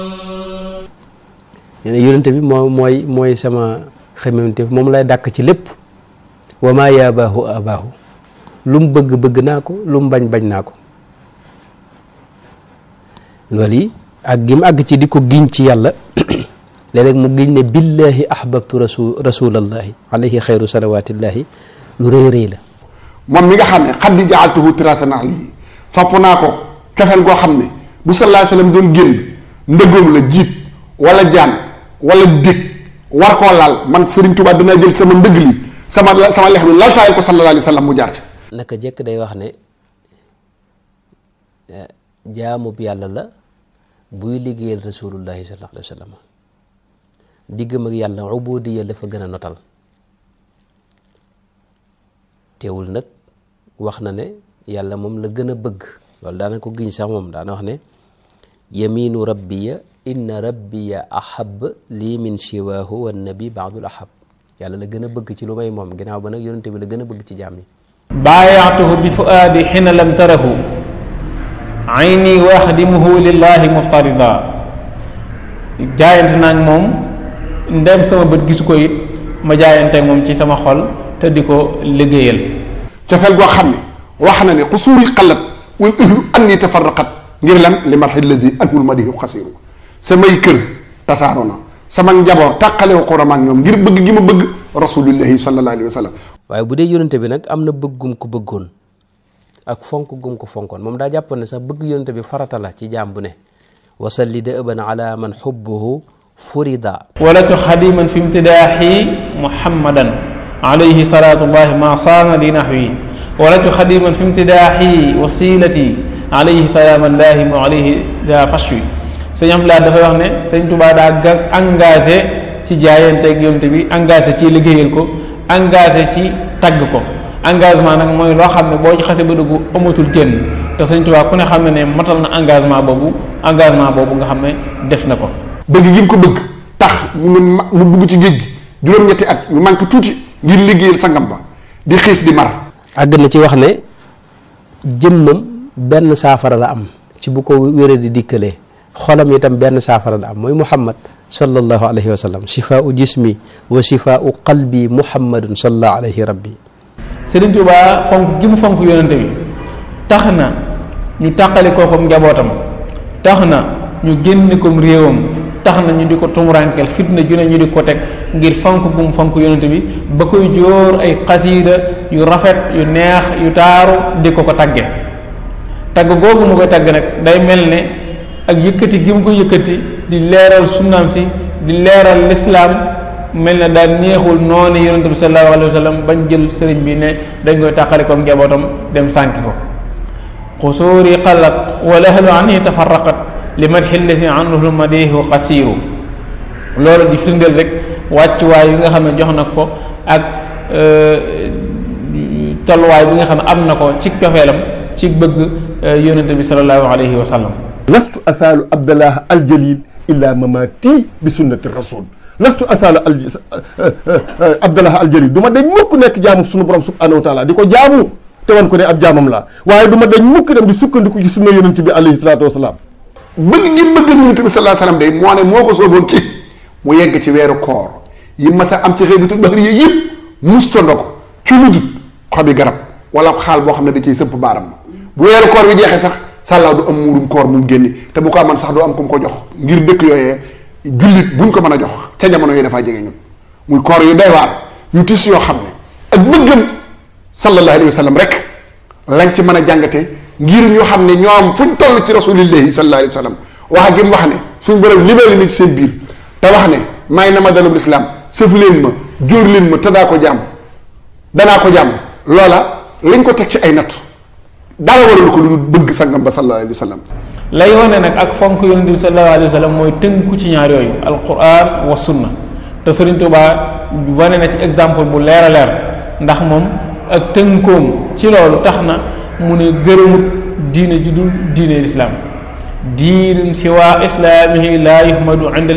nee na yonente bi moo mooy mooy sama xememteef moom lay dàkk ci lépp wa maa yaabaahu abaahu lu mu bëgg bëgg naa ko lu mu bañ bañ naa ko loolu yi ak gi mu àgg ci di ko giñ ci yàlla léeg-léeg mu giñ ne billahi ahbabtu rasul rasulallahi alayhi xayru salawatillahi lu rëy rëy la moom mi nga xam ne xad di jaaltuhu tiratan alayhi fopp naa ko cofeel goo xam ne bu sallallahu alayhi wasallam doon génn ndëggoom la jiit wala jaan wala dég war koo laal man Serigne Touba dinaa jël sama ndëgg li sama sama lex bi laltaayal ko sallallahu alayhi wasallam mu jaar ci naka jekk day wax ne jaamub yàlla la buy liggéeyal rasulullahi sallallahu alayhi wasallam diggam ak yàlla ubudiya la fa gën a notal teewul nag wax na ne yàlla moom la gën a bëgg loolu daana ko giñ sax moom daana wax ne yaminu rabbiya inna rabbiya ahab lii min siwaahu wa nabi baadul ahab yàlla la gën a bëgg ci lu may moom ginnaaw ba nag yonente bi la gën a bëgg ci jaam yi baayaatuhu bi fuaadi xina lam tarahu ayni wa axdimuhu lillahi muftarida jaayante naag moom ndem sama bët gisu ko it ma jaayanteeg moom ci sama xol te di ko liggéeyal cofeel goo xam ne wax na ne xusuuri xalat wal ëhlu anni tafarraqat ngir lan li marxi ladi anhul madihu xasiru samay kër tasaaro na sama njaboot tàqalewu ko ramaak ñoom ngir bëgg gi ma bëgg rasulullahi sallallahu alayhi wa sallam waaye bu dee yonente bi nag am na bëggum ko bëggoon ak fonk gum ko fonkoon moom daa jàppoon ne sax bëgg yonente bi farata la ci jaam bu ne wasalli da ëban ala man xubbuhu furida walatu xadiman fi imtidaaxi muhammadan alayhi salatullahi ma saana li naxwi walatu xadiman fi imtidaaxi wasilati alayhi salaamallahi mu alayhi da fashwi sëñ am laa dafay wax ne sëñ Tuubaa daa ga engagé ci jaayanteeg yonte bi engagé ci liggéeyal ko engagé ci tagg ko engagement nag mooy loo xam ne boo ci xase ba dugg amatul génn te sëñ Tuubaa ku ne xam ne ne matal na engagement boobu engagement boobu nga xam ne def na ko bëgg gi mu ko bëgg tax mu mu dugg ci géej gi juróom-ñetti at ñu manqué tuuti ngir liggéeyal sangam ba di xiif di mar àgg na ci wax ne jëmmam benn saafara la am ci bu ko wéré di dikkalee xolam itam benn saafara la am mooy muhammad sallallahu alayhi wa sallam shifaau jismi wa shifaau qalbi muhammadun sallallahu alayhi rabbi Sëriñ Tuubaa fonk gi mu fonk yonente bi tax na ñu tàqali kookom njabootam tax na ñu génn kom réewam tax na ñu di ko tumuraankel fitna ju ne ñu di ko teg ngir fonk gu mu fonk yonente bi ba koy jóor ay xasiida yu rafet yu neex yu taaru di ko ko tagge tagg googu mu koy tagg nag day mel ne ak yëkkati gi mu ko yëkkati di leeral sunnaam si di leeral lislaam mel na daal neexul noonu yonente bi sallallahu alayhi wa sallam bañ jël sëriñ bi ne dañ koy tàqali ko njabootam dem sànki ko xusuuri xalat wala ahlu anhi tafarraqat li madxi lesi anhu madihu xasiiru loolu di firndeel rek wàccuwaay yi nga xam ne jox na ko ak tolluwaay bi nga xam ne am na ko ci cofeelam ci bëgg yonente bi sallallahu alayhi wa sallam lastu asaalu abdallah aljalil illa mamati bi sunnati rasul lastu asaalu al abdallah aljalil du ma dañ mukk nekk jaamu sunu borom subhanahu wa taala di ko jaamu te wan ko ne ab jaamam laa waaye du ma dañ mukk dem di sukkandiku ci sunna yonent bi alayhi salaatu wasalaam bëgg gi bëgg yonent bi sallallahu alayhi wasallam day moo ne moo ko sooboon ci mu yegg ci weeru koor yi mas a am ci xëybitul baxri yi yëpp mustondo ko ci lu dul xobi garab wala xaal boo xam ne da ciy sëpp baaram bu weeru koor bi jeexee sax sàllaaw du am muurum koor mu génne te bu ko aman sax du am ku mu ko jox ngir dëkk yooyee jullit buñ ko mën a jox ca jamono yi dafaa jege ñun muy koor yu doy waar yu tis yoo xam ne ak bëggam sallallahu alayhi wa sallam rek lañ ci mën a jàngate ngir ñu xam ne ñoom fuñ toll ci rasulillahi sallallahu alayhi wa sallam wax gi mu wax ne suñ borom libéré na ci seen biir te wax ne may na ma dalub lislaam sëf leen ma jóor leen ma te daa ko jàmm danaa ko jàmm loola lañ ko teg ci ay natt dara waralu ko lu bëgg sangam ba sallallahu alayhi wa sallam lay wane nag ak fonk yonent bi sallallahu alayhi wa sallam mooy tënku ci ñaar yooyu alquran wa sunna te Sëriñ Tuubaa wane na ci exemple bu leer a leer ndax moom ak tënkoom ci loolu tax na mu ne gërëmut diine ju dul diine lislaam diinun siwa islaamihi laa yuhmadu inda